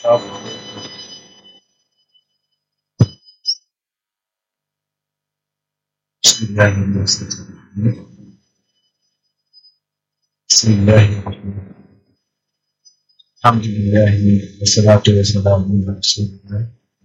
بسم الله الرحمن الرحيم بسم الله الرحمن الرحيم الحمد لله والصلاة والسلام على رسول الله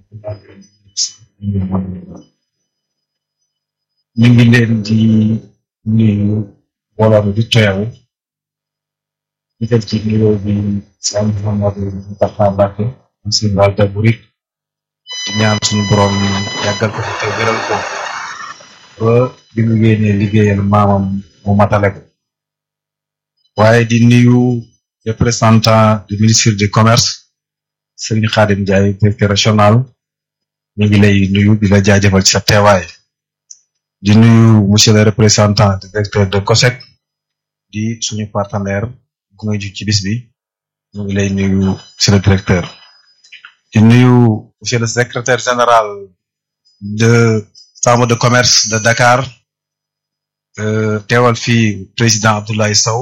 ñu ngi leen di nuyu mbooloo mi di teew ñu def ci nuyoo bi Sëñ Mouhamadou Moustapha Mbacké si Walter Burik di ñaan suñu borom yàggal ko fi te wéral ko ba bi mu yéenee liggéeyal maamam mu matale ko waaye di nuyu représentant du ministre du commerce Serigne Khadim Ndiaye directeur régional ñu ngi lay nuyu di la jaajëfal ci sa teewaay di nuyu monsieur le représentant du directeur de COSEC di suñu partenaire gu nga ju ci bis bi ñu ngi lay nuyu monsieur le directeur di nuyu monsieur le secrétaire général de chambre de commerce de Dakar teewal fii président Abdoulaye Sow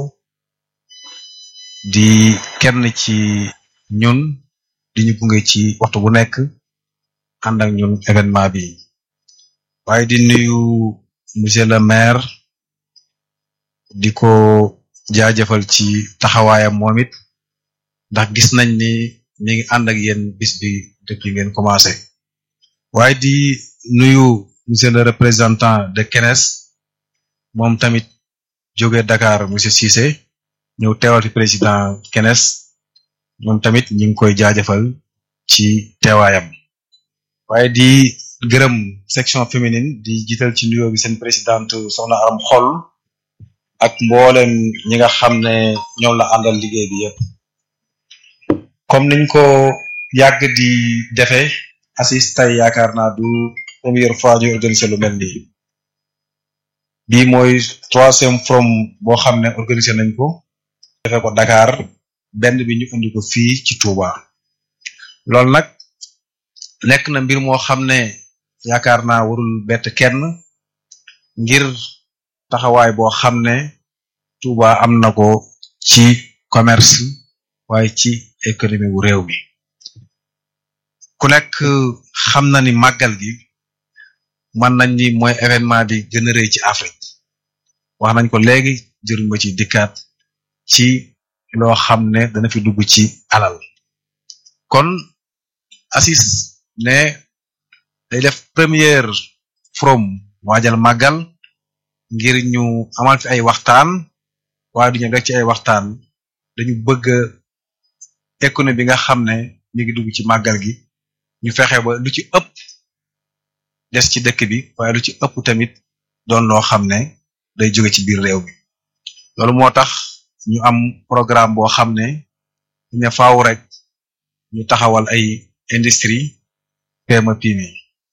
di kenn ci ñun di ñu gunge ci waxtu bu nekk ànd ak ñun événement bi waaye di nuyu monsieur le maire di ko jaajëfal ci taxawaayam moom it ndax gis nañ ni mi ngi ànd ak yéen bis bi depuis ngeen commencé waaye di nuyu monsieur le représentant de Kenes moom tamit jóge Dakar monsieur Cissé ñëw teewal fi président Kenes moom tamit ñu ngi koy jaajëfal ci teewaayam waaye di gërëm section féminine di jiital ci nuyoo bi seen présidente soxna Aram Xol ak mboolem ñi nga xam ne ñoom la àndal liggéey bi yëpp comme niñ ko yàgg di defee assis tey yaakaar naa du première fois ñu organiser lu mel nii bii mooy troisième forum boo xam ne organiser nañ ko defee ko Dakar benn bi ñu indi ko fii ci Touba loolu nag nekk na mbir moo xam ne yaakaar naa warul bett kenn ngir taxawaay boo xam ne Touba am na ko ci commerce waaye ci économie wu réew mi ku nekk xam na ni màggal gi mën nañ ni mooy événement bi gën a rëy ci Afrique wax nañ ko léegi jëruñ ma ci dikkaat ci loo xam ne dana fi dugg ci alal kon assis ne day def première forum waajal màggal ngir ñu amal fi ay waxtaan waaye duñu rek ci ay waxtaan dañu bëgg économie bi nga xam ne mi ngi dugg ci màggal gi ñu fexe ba lu ci ëpp des ci dëkk bi waaye lu ci ëpp tamit doon loo xam ne day jóge ci biir réew mi loolu moo tax ñu am programme boo xam ne ne faaw rek ñu taxawal ay industrie PME PMI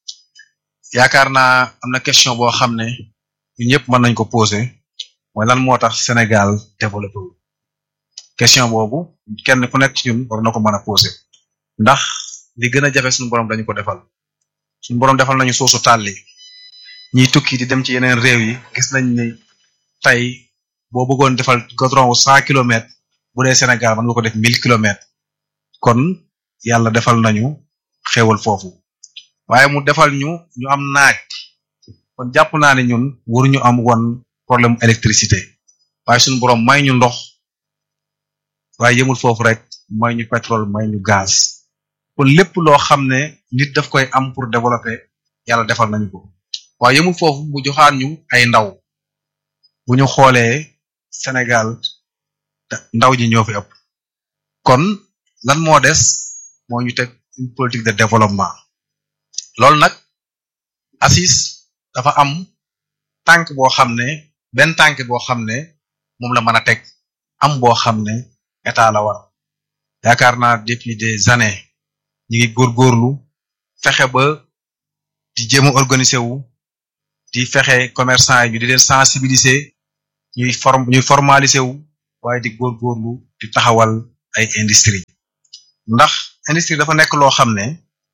yaakaar naa am na question boo xam ne ñun ñëpp mën nañ ko poser mooy lan moo tax Sénégal développé wu question boobu kenn ku nekk ci ñun war na ko mën a poser ndax li gën a jafe suñu borom dañu ko defal suñu borom defal nañu soosu tàlli ñiy tukki di dem ci yeneen réew yi gis nañ ni tey boo bëggoon defal goudron wu cent kilomètres bu dee Sénégal mën nga ko def mille kilomètres kon yàlla defal nañu xéewal foofu waaye mu defal ñu ñu am naaj kon jàpp naa ne ñun waruñu am woon problème électricité waaye suñu borom may ñu ndox waaye yëmul foofu rek may ñu pétrole may ñu gaz kon lépp loo xam ne nit daf koy am pour développer yàlla defal nañu ko waaye yëmul foofu mu joxaan ñu ay ndaw bu ñu xoolee Sénégal ndaw ñi ñoo fi ëpp kon lan moo des moo ñu teg une politique de développement loolu nag ACIS dafa am tànk boo xam ne benn tànk boo xam ne moom la mën a teg am boo xam ne état la war yaakaar naa depuis des années ñi ngi góorgóorlu fexe ba di jéem a organiser wu di fexe commerçant yi ñu di leen sensibiliser ñuy form ñuy formaliser wu waaye di góorgóorlu di taxawal ay industrie ndax industrie dafa nekk loo xam ne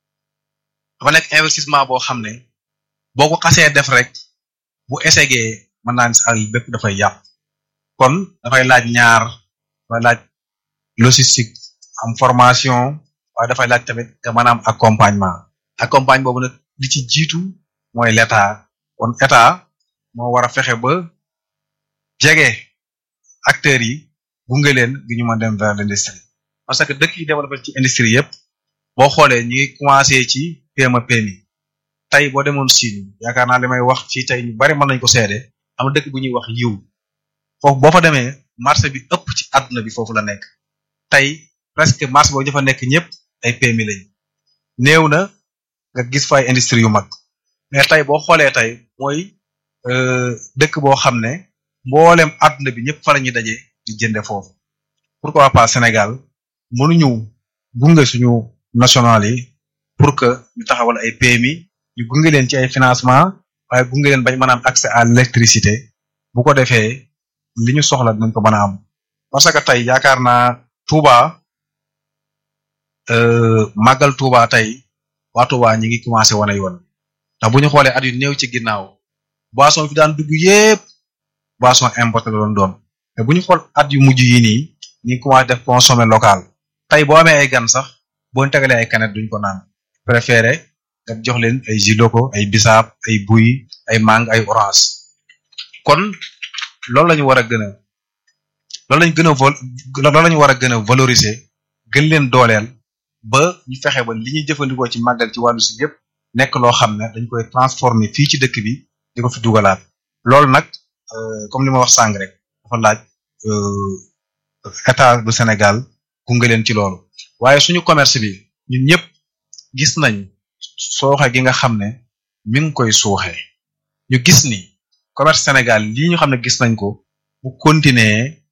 dafa nekk investissement boo xam ne boo ko xasee def rek bu essayé mën naa ni sa àll bépp dafay yàq kon dafay laaj ñaar dafay laaj logistique am formation waaye dafay laaj tamit nga maanaam accompagnement accompagne boobu nag li ci jiitu mooy l'état kon état moo war a fexe ba jege acteurs yi gunge leen gi ñu mën dem vers l'industrie parce que dëkk yi développé ci industrie yëpp boo xoolee ñi ngi commencé ci PME PMI tey boo demoon Chine yaakaar naa li may wax fii tey ñu bari mën nañ ko seede am dëkk bu ñuy wax yiw foofu boo fa demee marché bi ëpp ci àdduna bi foofu la nekk tey presque marché boobu dafa nekk ñëpp ay PMI lañ néew na nga gis fa ay industrie yu mag mais tey boo xoolee tey mooy dëkk boo xam ne mboolem àdduna bi ñëpp fa la ñuy daje di jënde foofu pourquoi pas Sénégal mënuñu gunge suñu national yi pour que ñu taxawal ay PMI ñu gunge leen ci ay financement waaye gunge leen bañ mën a am accès à l'électricité bu ko defee li ñu soxla dinañ ko mën a am parce que tey yaakaar naa Touba màggal Touba tey waa Touba ñi ngi commencé wane yoon ndax bu ñu xoolee at yu néew ci ginnaaw boisson fi daan dugg yépp boisson importé la doon doon te bu ñu xool at yu mujj yi nii ñu ngi commencé def consommer local tey boo amee ay gan sax boo tegalee ay canettes duñ ko naan préféré nga jox leen ay jus locaux ay bisaab ay buy ay mangue ay orange kon loolu la ñu war a gën a loolu lañu gën a vol loolu la ñu war a gën a valoriser gën leen dooleel ba ñu fexe ba li ñuy jëfandikoo ci màggal ci wàllu si yëpp nekk loo xam ne dañ koy transformer fii ci dëkk bi di ko fi dugalaat loolu nag comme li ma wax sàng rek dafa laaj état du Sénégal gunge leen ci loolu waaye suñu commerce bi ñun ñëpp gis nañ sooxe gi nga xam ne mi ngi koy suuxee ñu gis ni commerce Sénégal lii ñu xam ne gis nañ ko bu continuer